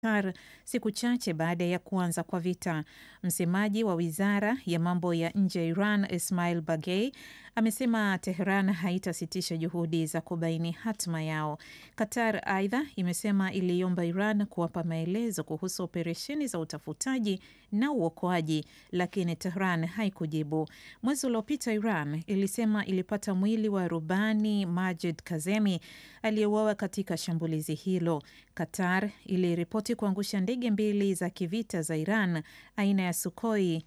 Qatar siku chache baada ya kuanza kwa vita. Msemaji wa wizara ya mambo ya nje ya Iran Ismail Bagei amesema Tehran haitasitisha juhudi za kubaini hatma yao. Qatar aidha imesema iliomba Iran kuwapa maelezo kuhusu operesheni za utafutaji na uokoaji, lakini Tehran haikujibu. Mwezi uliopita Iran ilisema ilipata mwili wa rubani Majid Kazemi aliyeuawa katika shambulizi hilo. Qatar iliripoti kuangusha ndege mbili za kivita za Iran aina ya Sukhoi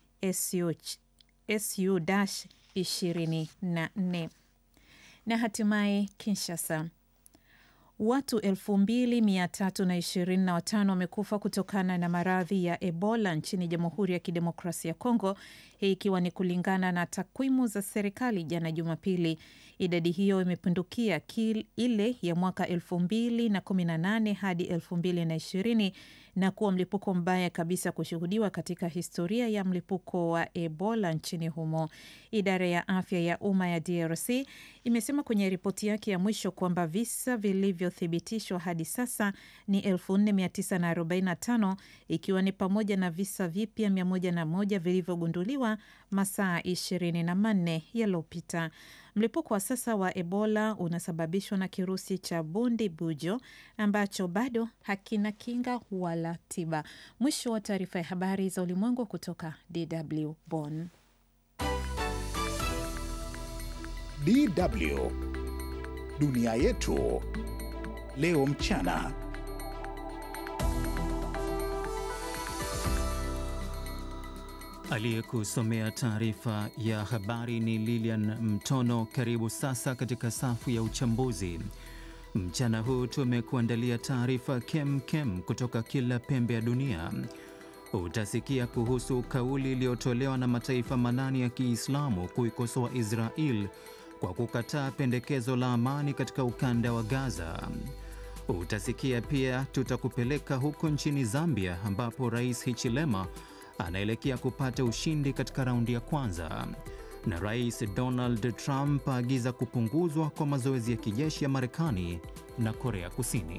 Su-24 na hatimaye Kinshasa. Watu 2325 wamekufa kutokana na maradhi ya Ebola nchini Jamhuri ya Kidemokrasia ya Kongo, hii ikiwa ni kulingana na takwimu za serikali jana Jumapili. Idadi hiyo imepindukia ile ya mwaka 2018 hadi 2020 na kuwa mlipuko mbaya kabisa kushuhudiwa katika historia ya mlipuko wa Ebola nchini humo. Idara ya afya ya umma ya DRC imesema kwenye ripoti yake ya mwisho kwamba visa vilivyothibitishwa hadi sasa ni 4945 ikiwa ni pamoja na visa vipya 101 vilivyogunduliwa masaa 24 yaliyopita. Mlipuko wa sasa wa Ebola unasababishwa na kirusi cha bundi bujo ambacho bado hakina kinga wala tiba. Mwisho wa taarifa ya habari za ulimwengu kutoka DW Bonn. DW Dunia Yetu Leo Mchana. Aliyekusomea taarifa ya habari ni Lilian Mtono. Karibu sasa katika safu ya uchambuzi. Mchana huu tumekuandalia taarifa kem kem kutoka kila pembe ya dunia. Utasikia kuhusu kauli iliyotolewa na mataifa manane ya Kiislamu kuikosoa Israel kwa kukataa pendekezo la amani katika ukanda wa Gaza. Utasikia pia tutakupeleka huko nchini Zambia ambapo Rais Hichilema anaelekea kupata ushindi katika raundi ya kwanza, na Rais Donald Trump aagiza kupunguzwa kwa mazoezi ya kijeshi ya Marekani na Korea Kusini.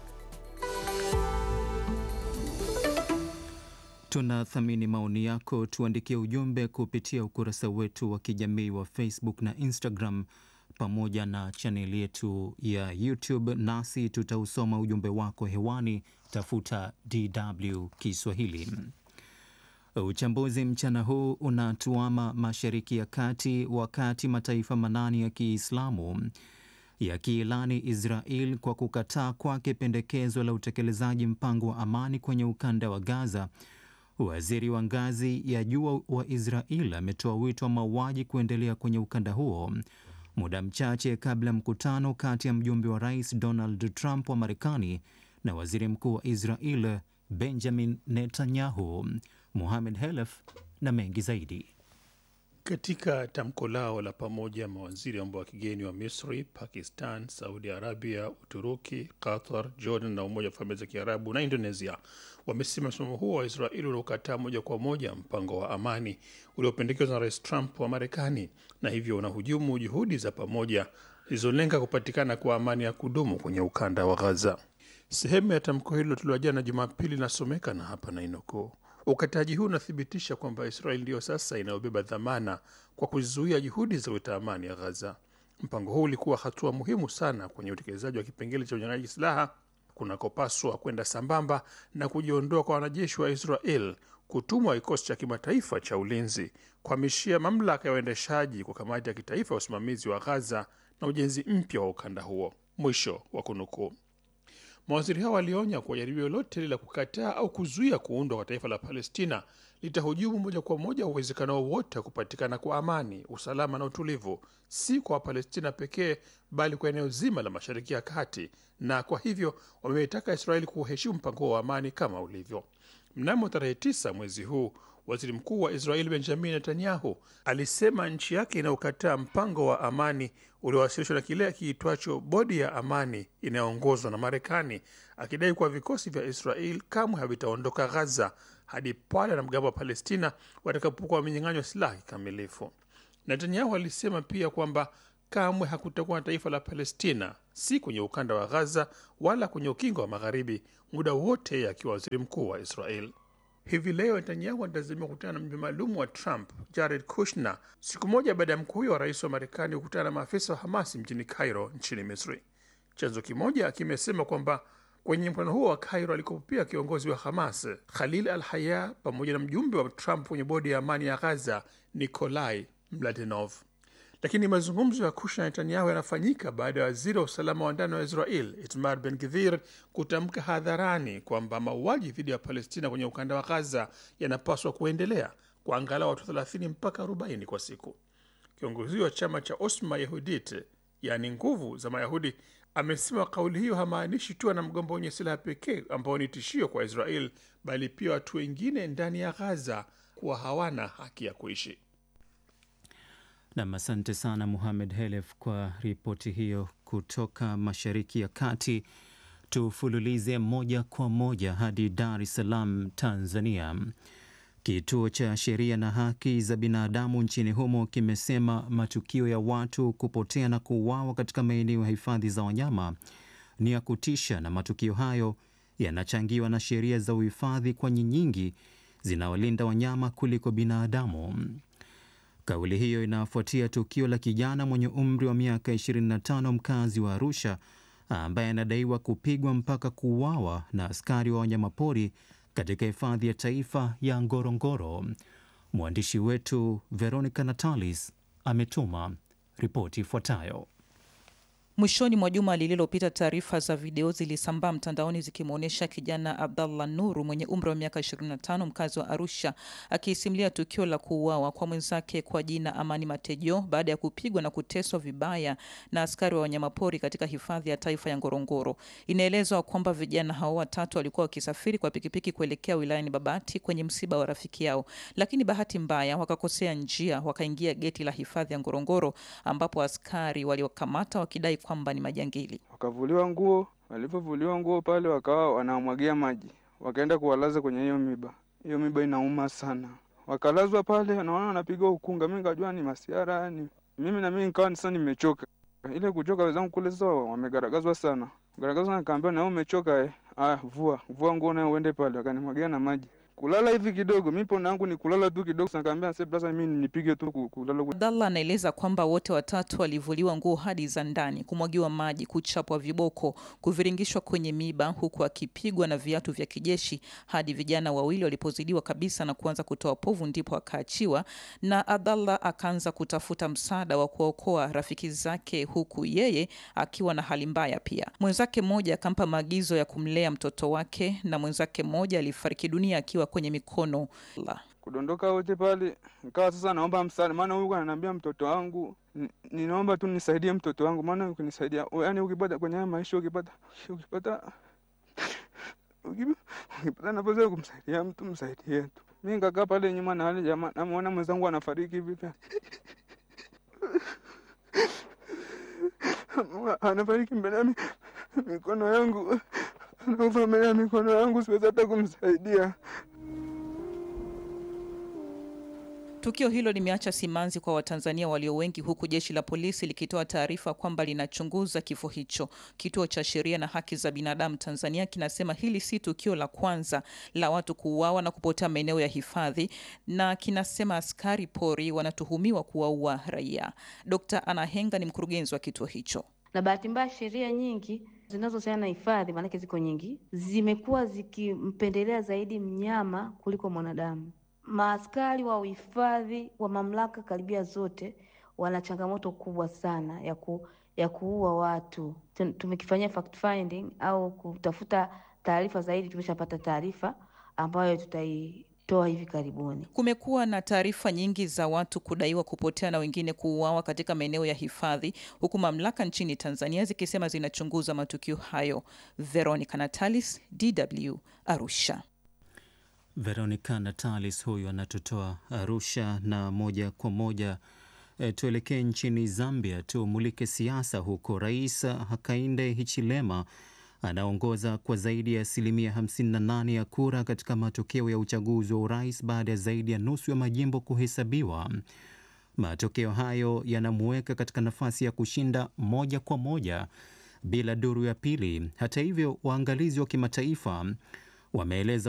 Tunathamini maoni yako, tuandikie ujumbe kupitia ukurasa wetu wa kijamii wa Facebook na Instagram pamoja na chaneli yetu ya YouTube, nasi tutausoma ujumbe wako hewani. Tafuta DW Kiswahili. Uchambuzi mchana huu unatuama Mashariki ya Kati, wakati mataifa manane ya Kiislamu yakiilani Israel kwa kukataa kwake pendekezo la utekelezaji mpango wa amani kwenye ukanda wa Gaza. Waziri wa ngazi ya juu wa Israel ametoa wito wa mauaji kuendelea kwenye ukanda huo muda mchache kabla ya mkutano kati ya mjumbe wa rais Donald Trump wa Marekani na waziri mkuu wa Israel Benjamin Netanyahu. Mohamed Helef na mengi zaidi. Katika tamko lao la pamoja, mawaziri wa mambo ya kigeni wa Misri, Pakistan, Saudi Arabia, Uturuki, Qatar, Jordan na Umoja wa Falme za Kiarabu na Indonesia wamesema msimamo huo wa Israeli uliokataa moja kwa moja mpango wa amani uliopendekezwa na Rais Trump wa Marekani na hivyo unahujumu juhudi za pamoja zilizolenga kupatikana kwa amani ya kudumu kwenye ukanda wa Gaza. Sehemu ya tamko hilo tulioa jana Jumapili inasomeka na hapa na inukuu Ukataji huu unathibitisha kwamba Israeli ndiyo sasa inayobeba dhamana kwa kuzuia juhudi za kuleta amani ya Ghaza. Mpango huu ulikuwa hatua muhimu sana kwenye utekelezaji wa kipengele cha unyang'anyaji silaha kunakopaswa kwenda sambamba na kujiondoa kwa wanajeshi wa Israel, kutumwa kikosi cha kimataifa cha ulinzi, kuhamishia mamlaka ya uendeshaji kwa kamati ya kitaifa ya usimamizi wa Ghaza na ujenzi mpya wa ukanda huo. Mwisho wa kunukuu. Mawaziri hao walionya kuwa jaribio lolote la kukataa au kuzuia kuundwa kwa taifa la Palestina litahujumu moja kwa moja uwezekano wowote wa kupatikana kwa amani, usalama na utulivu, si kwa Wapalestina pekee, bali kwa eneo zima la Mashariki ya Kati, na kwa hivyo wameitaka Israeli kuheshimu mpango wa amani kama ulivyo. Mnamo tarehe tisa mwezi huu waziri mkuu wa Israeli Benjamin Netanyahu alisema nchi yake inayokataa mpango wa amani uliowasilishwa na kile kiitwacho bodi ya amani inayoongozwa na Marekani, akidai kuwa vikosi vya Israel kamwe havitaondoka Ghaza hadi pale wanamgambo wa Palestina watakapokuwa wamenyang'anywa silaha kikamilifu. Netanyahu alisema pia kwamba kamwe hakutakuwa na taifa la Palestina si kwenye ukanda wa Gaza wala kwenye ukingo wa Magharibi, muda wote akiwa waziri mkuu wa Israel. Hivi leo Netanyahu anatazamiwa kukutana na mjumbe maalum wa Trump Jared Kushner, siku moja baada ya mkuu huyo wa rais wa Marekani kukutana na maafisa wa Hamasi mjini Cairo nchini Misri. Chanzo kimoja kimesema kwamba kwenye mkutano huo wa Cairo alikopo pia kiongozi wa Hamas Khalil al Haya pamoja na mjumbe wa Trump kwenye bodi ya amani ya Gaza Nikolai Mladenov. Lakini mazungumzo ya Kushna na Netanyahu yanafanyika baada ya waziri wa usalama wa ndani wa Israel Itmar Ben Gvir kutamka hadharani kwamba mauaji dhidi ya Palestina kwenye ukanda wa Gaza yanapaswa kuendelea kwa angalau watu 30 mpaka 40 kwa siku. Kiongozi wa chama cha Osma Yehudit, yaani nguvu za Mayahudi, amesema kauli hiyo hamaanishi tu wanamgambo wenye silaha pekee ambao ni tishio kwa Israel, bali pia watu wengine ndani ya Gaza kuwa hawana haki ya kuishi. Nam, asante sana Muhamed Helef kwa ripoti hiyo kutoka Mashariki ya Kati. Tufululize moja kwa moja hadi Dar es Salaam, Tanzania. Kituo cha Sheria na Haki za Binadamu nchini humo kimesema matukio ya watu kupotea na kuuawa katika maeneo ya hifadhi za wanyama ni ya kutisha, na matukio hayo yanachangiwa na sheria za uhifadhi, kwani nyingi zinawalinda wanyama kuliko binadamu. Kauli hiyo inafuatia tukio la kijana mwenye umri wa miaka 25 mkazi wa Arusha ambaye anadaiwa kupigwa mpaka kuuawa na askari wa wanyamapori katika hifadhi ya taifa ya Ngorongoro. Mwandishi wetu Veronica Natalis ametuma ripoti ifuatayo. Mwishoni mwa juma lililopita, taarifa za video zilisambaa mtandaoni zikimwonyesha kijana Abdallah Nuru mwenye umri wa miaka 25 mkazi wa Arusha akisimulia tukio la kuuawa kwa mwenzake kwa jina Amani Matejo baada ya kupigwa na kuteswa vibaya na askari wa wanyamapori katika hifadhi ya taifa ya Ngorongoro. Inaelezwa kwamba vijana hao watatu walikuwa wakisafiri kwa pikipiki kuelekea wilayani Babati kwenye msiba wa rafiki yao, lakini bahati mbaya wakakosea njia, wakaingia geti la hifadhi ya Ngorongoro ambapo askari waliokamata wakidai kwamba ni majangili. Wakavuliwa nguo, walivyovuliwa nguo pale wakawa wanamwagia maji, wakaenda kuwalaza kwenye hiyo miba. Hiyo miba inauma sana, wakalazwa pale, naona wanapigwa ukunga. Mi nikajua ni masiara ni mimi, na mimi nikawa sasa nimechoka. Ile kuchoka, wenzangu kule sasa wamegaragazwa sana, garagazwa, nikaambia na wewe umechoka eh? Aya, vua vua nguo nayo uende pale, wakanimwagia na maji kulala hivi kidogo, mi pona yangu ni kulala tu kidogo. Nikaambia sasa mimi nipige tu kulala. Abdallah anaeleza kwamba wote watatu walivuliwa nguo hadi za ndani, kumwagiwa maji, kuchapwa viboko, kuviringishwa kwenye miba, huku akipigwa na viatu vya kijeshi hadi vijana wawili walipozidiwa kabisa na kuanza kutoa povu, ndipo akaachiwa na Abdallah akaanza kutafuta msaada wa kuokoa rafiki zake, huku yeye akiwa na hali mbaya pia. Mwenzake mmoja akampa maagizo ya kumlea mtoto wake na mwenzake mmoja alifariki dunia akiwa kwenye mikono la kudondoka wote pale. Nikawa sasa naomba msaada, maana huyu ananiambia mtoto wangu, ninaomba tu nisaidie mtoto wangu, maana ukinisaidia, yani ukipata kwenye haya maisha, ukipata ukipata ukipata nafasi ya kumsaidia mtu msaidie tu. Mi nikakaa pale nyuma na wale jamaa, namuona mwenzangu anafariki hivi pia anafariki mbele ya mikono yangu, anakufa mbele ya mikono yangu, siwezi hata kumsaidia. Tukio hilo limeacha simanzi kwa Watanzania walio wengi, huku jeshi la polisi likitoa taarifa kwamba linachunguza kifo hicho. Kituo cha Sheria na Haki za Binadamu Tanzania kinasema hili si tukio la kwanza la watu kuuawa na kupotea maeneo ya hifadhi, na kinasema askari pori wanatuhumiwa kuwaua raia. Dkt. Anna Henga ni mkurugenzi wa kituo hicho. Na bahati mbaya sheria nyingi zinazohusiana na hifadhi, maanake ziko nyingi, zimekuwa zikimpendelea zaidi mnyama kuliko mwanadamu. Maaskari wa uhifadhi wa mamlaka karibia zote wana changamoto kubwa sana ya ku, ya kuua watu. Tumekifanyia fact finding au kutafuta taarifa zaidi, tumeshapata taarifa ambayo tutaitoa hivi karibuni. Kumekuwa na taarifa nyingi za watu kudaiwa kupotea na wengine kuuawa katika maeneo ya hifadhi, huku mamlaka nchini Tanzania zikisema zinachunguza matukio hayo. Veronica Natalis, DW, Arusha. Veronica Natalis huyu anatutoa Arusha. Na moja kwa moja e, tuelekee nchini Zambia, tumulike siasa huko. Rais Hakainde Hichilema anaongoza kwa zaidi ya asilimia 58 ya kura katika matokeo ya uchaguzi wa urais baada ya zaidi ya nusu ya majimbo kuhesabiwa. Matokeo hayo yanamuweka katika nafasi ya kushinda moja kwa moja bila duru ya pili. Hata hivyo, waangalizi wa kimataifa wameeleza